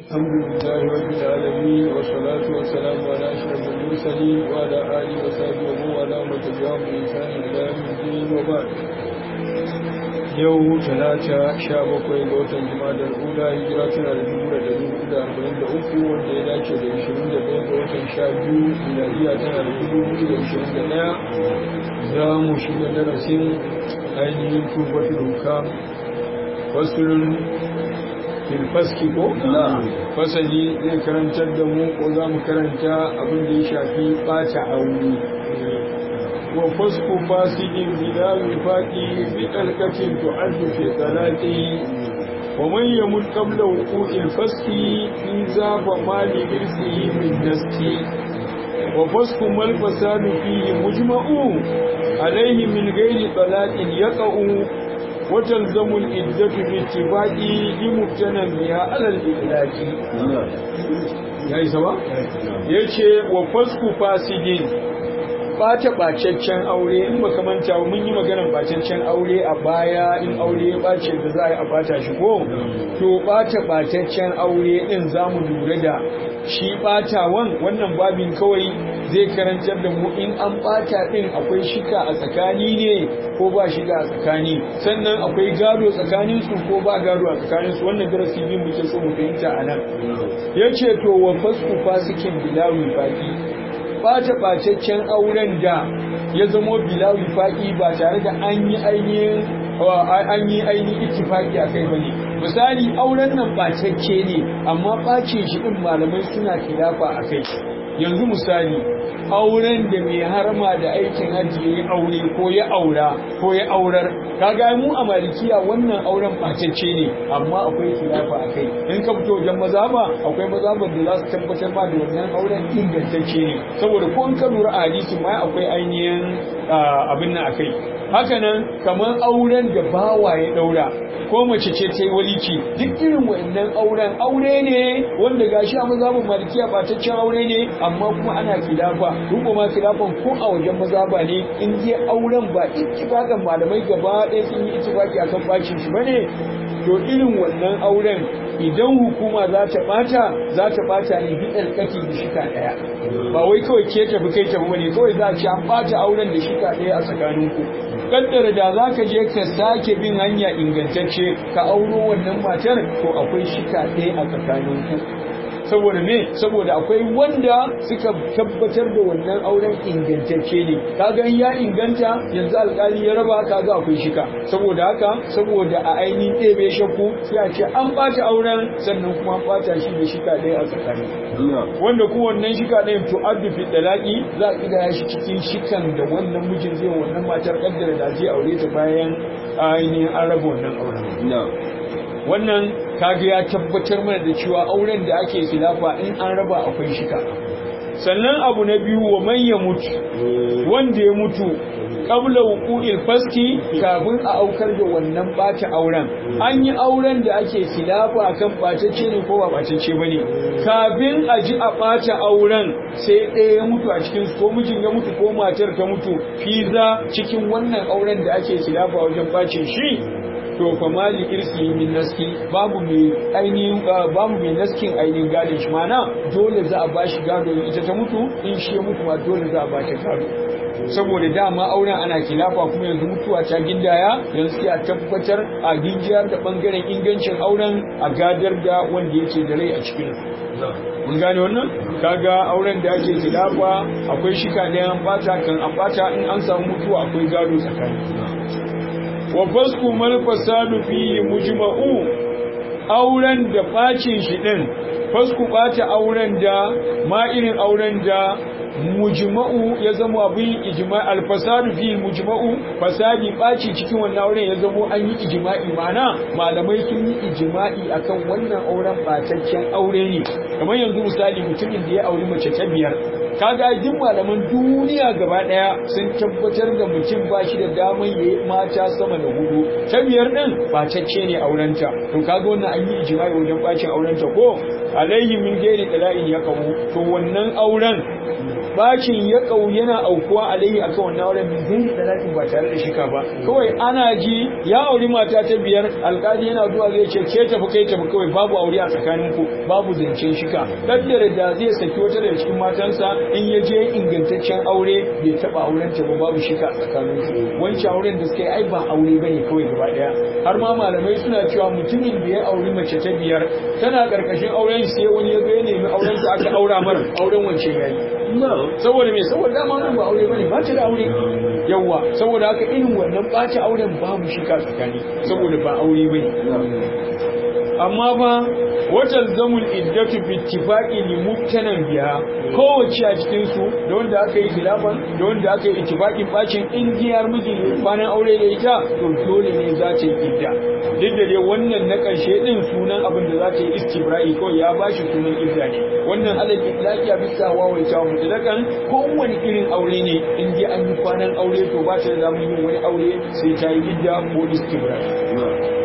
الحمد لله رب العالمين والصلاة والسلام على أشرف المرسلين وعلى آله وصحبه ومن والاه ومن تبعهم بإحسان إلى يوم الدين وبعد yau talata sha bakwai ga watan jimadar ula hijira tana da dubu da dari hudu da arba'in da uku wanda ya dace da ishirin da ɗaya ga watan sha biyu miladiya tana da dubu hudu da ishirin da ɗaya za mu shiga darasin ainihin tubatul hukam fasulun filfaski ko? fasali zai karantar da mu ko za mu karanta abin da ya shafi ɓata aure wa fasku fasikin bila wifaqi bi talqatin tu'addu fi salati wa man yamut qabla wuqu'il faski fi zaba mali irsihi min nasti wa fasku mal fasadu fihi mujma'u alayhi min ghairi talaqin yaqa'u وتلزم الإدة باتفاق لمبتنى بها على الإطلاق yayi sawa yace wa fasku fasidin bata bacaccen aure in baka manta mun yi maganar bacaccen aure a baya in aure ya bace da za a yi a bata shi ko to bata bacaccen aure din zamu lura da shi batawan wannan babin kawai zai karantar da mu in an bata din akwai shika a tsakani ne ko ba shiga a tsakani sannan akwai gado tsakanin su ko ba gado a tsakanin su wannan darasi biyu muke so mu fahimta a nan yace to wa fasku fasikin bilawi baki bata bacaccen auren da ya zamo bilawi faki ba tare da an yi ainihin an yi ainihin ittifaki akai bane misali auren nan bacacce ne amma bacin shi din malamai suna kilafa akai yanzu misali auren da mai harma da aikin hajji ya aure ko ya aura ko ya aurar kaga mu a malikiya wannan auren bacacce ne amma akwai khilafa akai in ka fito wajen mazaba akwai mazaban da za su tabbatar ma da wannan auren ingantacce ne saboda ko in ka lura a hadisi ma akwai ainihin abin nan akai haka nan kamar auren da bawa ya daura ko mace ce ta yi walici duk irin wannan auren aure ne wanda gashi a mazhabin malikiya bataccen aure ne amma kuma ana kilafa duk ma kilafan ko a wajen mazhaba ne in je auren ba ittifaqan malamai gaba ɗaya sun yi ittifaqi akan bacin shi bane to irin wannan auren idan hukuma za ta bata za ta bata ne bi alkaki da shika daya ba wai kawai ke tafi kai tafi bane kawai za a ci an bata auren da shika daya a tsakaninku kaddara da za ka je ka sake bin hanya ingantacce ka auro wannan matar to akwai shika ɗaya a tsakaninku saboda me saboda akwai wanda suka tabbatar da wannan auren ingantacce ne kaga ya inganta yanzu alkali ya raba kaga akwai shika saboda haka saboda a ainihin ɗebe shakku sai a ce an ɓata auren sannan kuma an ɓata shi da shika ɗaya a tsakani wanda kuma wannan shika ɗayan to addu fi dalaki za a ƙidaya shi cikin shikan da wannan mijin zai wannan matar kaddara da zai aure ta bayan ainihin an raba wannan auren wannan kaga ya tabbatar mana da cewa auren da ake khilafa in an raba akwai shika sannan abu na biyu wa man ya mutu wanda ya mutu qabla wuqu'il faski kafin a aukar da wannan bata auren an yi auren da ake khilafa akan bacece ne ko ba bacece bane kafin a ji a bata auren sai ɗaya ya mutu a cikin ko mijin ya mutu ko matar ta mutu fiza cikin wannan auren da ake khilafa wajen bacin shi to fa mali irsi min naski babu mai ainihin babu mai naskin ainihin gadin shi mana dole za a bashi gado ita ta mutu in shi ya mutu ma dole za a bashi gado saboda dama auren ana kilafa kuma yanzu mutuwa ta gindaya yanzu sai a tabbatar a gingiyar da bangaren ingancin auren a gadar da wanda yake da rai a cikin mun gane wannan kaga auren da ake kilafa akwai shika da an bata kan an bata in an samu mutuwa akwai gado tsakani wa fasku mal fasadu fi mujma'u auren da bacin shi din fasku bata auren da ma irin auren da mujma'u ya zama abin ijma' al fasadu fi mujma'u fasadi baci cikin wannan auren ya zama an yi ijma'i mana malamai sun yi ijma'i akan wannan auren bataccen aure ne kamar yanzu misali mutumin da ya auri mace ta biyar kaga duk malaman duniya gaba daya sun tabbatar da mutum ba shi da daman yayi mata sama da hudu ta biyar din bacacce ne aurenta to kaga wannan an yi ijma'i wajen bacin aurenta ko alaihi min gairi dala'in ya kawo to wannan auren bacin ya kau yana aukuwa alaihi akan wannan auren min gairi dala'in ba tare da shika ba kawai ana ji ya auri mata ta biyar alkali yana zuwa zai ce ke tafi kai tafi kawai babu aure a tsakaninku babu zancen shika kaddara da zai saki wata daga cikin matansa in ya je ingantaccen aure bai taba auren ta ba babu shika a tsakaninsu wancan auren da suka yi ai ba aure bane kawai gaba daya har ma malamai suna cewa mutumin da ya auri mace ta biyar tana karkashin auren sai wani ya zo ya nemi auren ta aka aura mar auren wancan yayi saboda me saboda dama nan ba aure bane ba ta da aure yawa saboda haka irin wannan ɓaci auren babu shika tsakani saboda ba aure bane amma ba watan zamul iddatu bi ittifaqi li mubtanan biya kowace a cikin su da wanda aka yi khilafan da wanda aka yi ittifaqin bacin indiyar miji kwanan aure da ita to dole ne za ta yi idda duk da dai wannan na karshe din sunan abin da za ta yi istibra'i ko ya bashi sunan idda ne wannan alal itlaqi a bisa wawaita mutlakan kowane irin aure ne in dai an yi kwanan aure to ba ta da zamu yin wani aure sai ta yi idda ko istibra'i